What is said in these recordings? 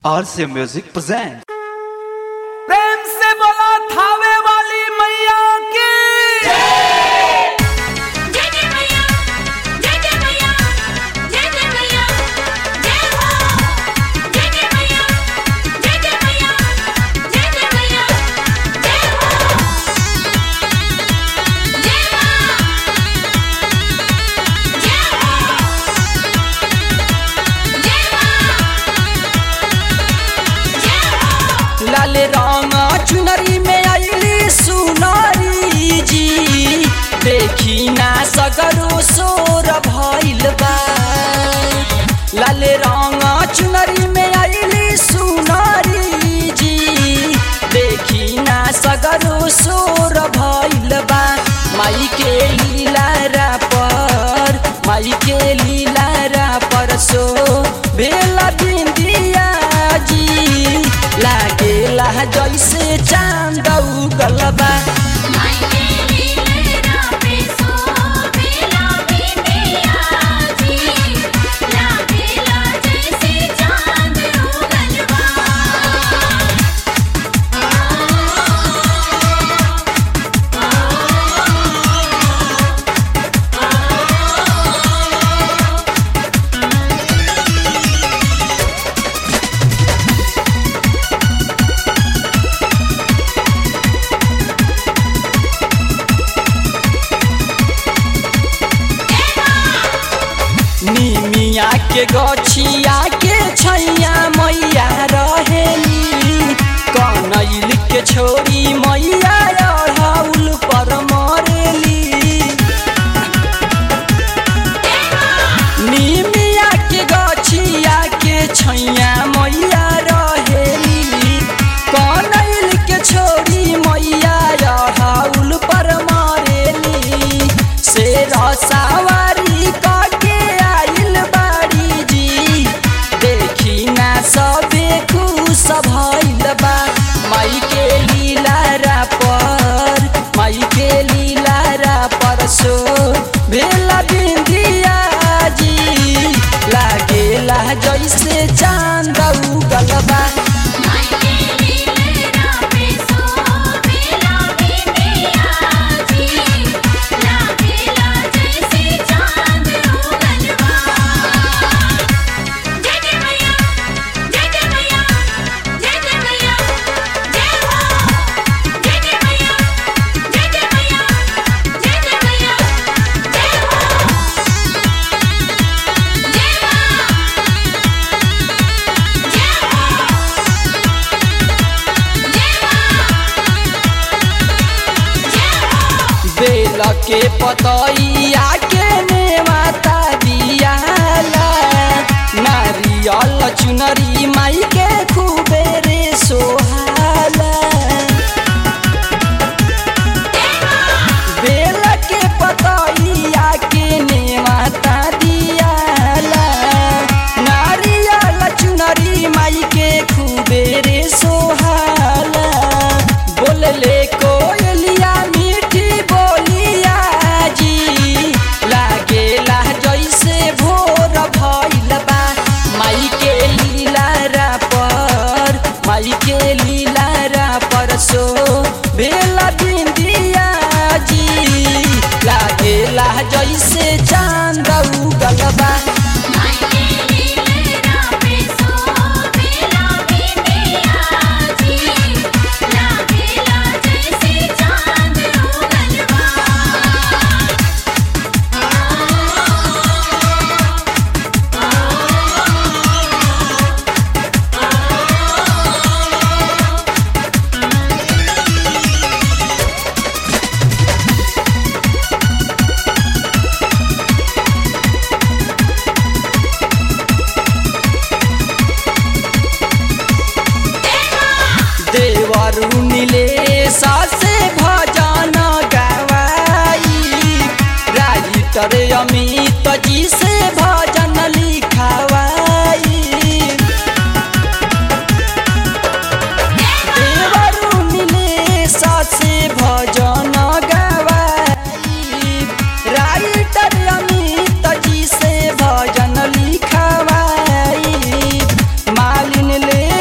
RC Music presents. प्रेम से बोला थावे वाली मैया की जय जय मैया जय जय मैया जय जय मैया जय हो जय जय मैया जय जय मैया जय जय मैया जय हो जय मां जय हो जय मां जय हो लाल रंग चुनरी में आईली सुनारी जी देखी ना सगरो सोर भइल बा लाल रंग चुनरी में आईली सुनारी जी देखी ना सगरो सोर भइल बा माई के लीला पर माई के लीला पर सो बेला बिंदिया जी लागेला जैसे चांद उगलबा माई तेरी लहरा पे सो बेला बिंदिया जी लागेला जैसे चांद उगलवा निमिया के गछिया के छैया मैया रहेली कनैल के छोरी मैया अढ़ौल पर मरेली निमिया के गछिया के छैया मैया रहेली कनैल के छोरी मैया अढ़ौल पर मरेली शेर सवारी कके आइल बाड़ी जी देखी ना सबे खुश भइल बा माई के लीला पर माई के लीला पर सो भेला बिंदिया जी लागेला जैसे चांद उगल बा माई तेरी लहरा पे सो बेला बिंदिया जी लागेला जैसे चांद उगलवा जय जय मैया जय जय मैया जय जय मैया जय हो जय जय मैया जय जय मैया जय जय मैया जय हो जय बेल के पतैया के नेवाता दियाला नारियल चुनरी माई के खूबे रे सोहाला बेल के पतैया के नेवाता दियाला नारियल चुनरी माई के खूबे रे सोहाला बोलले कोयलिया मीठी बोलिया जी लागेला जैसे भोर भइल बा माई के लीला पर माई के लीला पर सो बेला बिंदिया जी लागेला जैसे चांद उगल बा माई तेरी लहरा पे सो बेला बिंदिया जी लागेला जैसे चांद उगलवा देवरु नीले सासे भजन गवाई राइटर अमित जी से भजन लिखवाई देवरु नीले सासे भजन गवाई राइटर अमित जी से भजन लिखवाई मालिन ले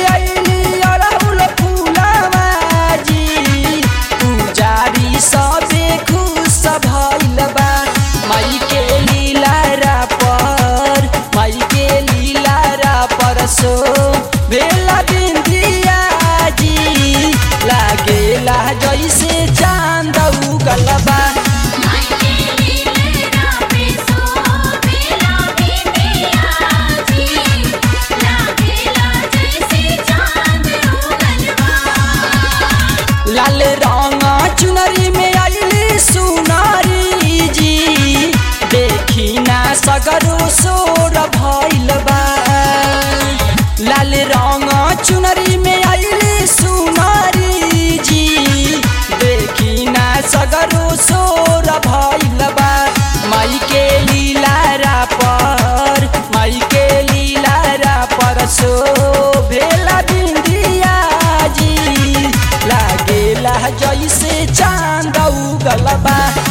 सगरो सोर भइल बा लाल रंग चुनरी में आइले सुनारी जी देखी ना सगरो सोर भइल बा माई के लीलारा पर माई के लीलारा पर सो भेला बिंदिया जी लागेला जैसे चांद उगल बा